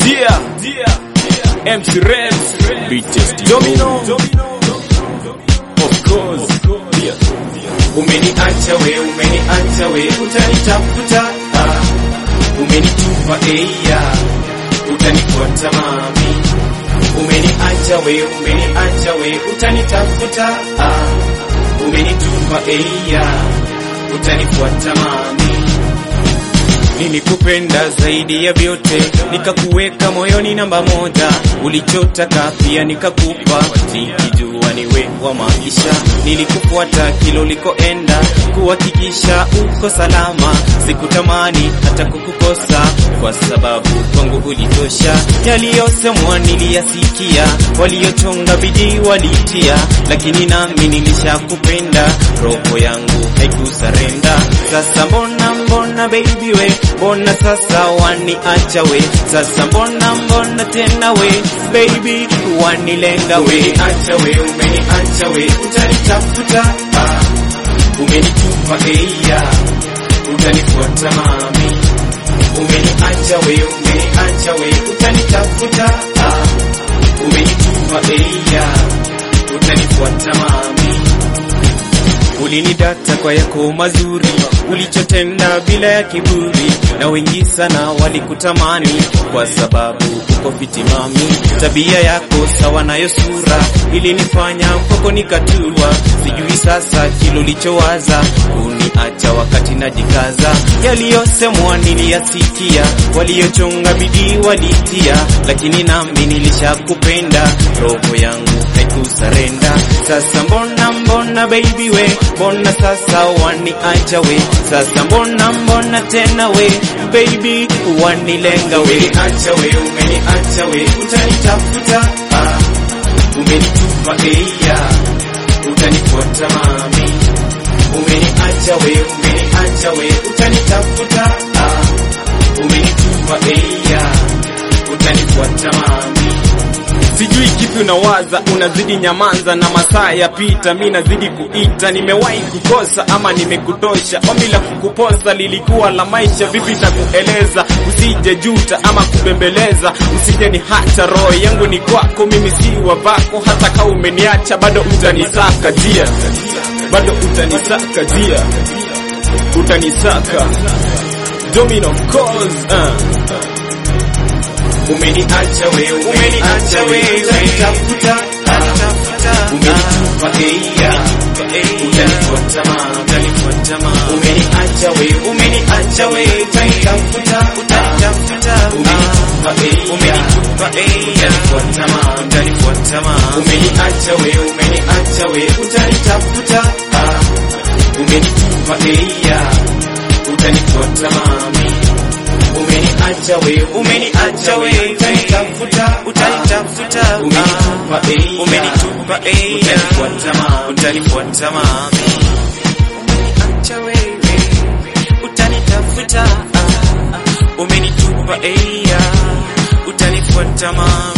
Dia, MC Rems, Beatest Domino, of course. Umeniacha we, umeniacha we, utanitafuta ah. Umenitupa eia, utanifuata mami. Umeniacha we, umeniacha we, utanitafuta ah. Umenitupa eia, utanifuata mami. Nilikupenda zaidi ya vyote, nikakuweka moyoni namba moja. Ulichotaka pia nikakupa, nikijua niwe wa maisha. Nilikufuata kila ulikoenda, kuhakikisha uko salama. Sikutamani hata kukukosa, kwa sababu kwangu ulitosha. Yaliyosemwa niliyasikia, waliochonga bidii walitia, lakini nami nilishakupenda, roho yangu haikusarenda. Sasa mbona mbona baby we mbona sasa waniacha we sasa mbona mbona tena we baby wanilenga we umeniacha we umeniacha we utanitafuta ah. umenitupa eia utanifuata mami umeniacha we umeniacha we utanitafuta ah. umenitupa eia utanifuata mami Ulinidata kwa yako mazuri, ulichotenda bila ya kiburi, na wengi sana walikutamani kwa sababu uko fitimami. Tabia yako sawa nayo sura ilinifanya kwako nikatua. Sijui sasa kile ulichowaza kuniacha wakati najikaza. Yaliyosemwa niliyasikia, waliochonga bidii walitia, lakini nami nilishakupenda, roho yangu haikusarenda. Sasa mbona mbona baby we mbona sasa waniacha we sasa mbona mbona tena we baby wanilenga we umeniacha we umeniacha we utanitafuta ah. umenitupa eia utanifuata mami umeniacha we umeniacha we utanitafuta ah. umenitupa eia utanifuata mami Sijui kipi unawaza, unazidi nyamanza na masaa yapita, mi nazidi kuita. Nimewahi kukosa ama nimekutosha? Ombi la kukuposa lilikuwa la maisha, vipi takueleza? Usije juta ama kubembeleza, usije ni hata roho yangu ni kwako, mimi si wa vako. Hata kama umeniacha bado utanisaka jia, bado utanisaka jia, utanisaka Domino of course uh. Umeniacha we, umeniacha we, utanitafuta umenitupa eia, utanifuata mama, utanifuata mama. Umeniacha we, umeniacha we, utanitafuta utanitafuta, umenitupa eia, umenitupa eia, utanifuata mama, utanifuata mama. Umeniacha we, umeniacha we, utanitafuta umenitupa eia, utanifuata mami umeniacha we umeniacha we utanitafuta utanitafuta umenitupa ei umenitupa ei utanifuata mami utanifuata mami umeniacha wewe utanitafuta umenitupa ei utanifuata mami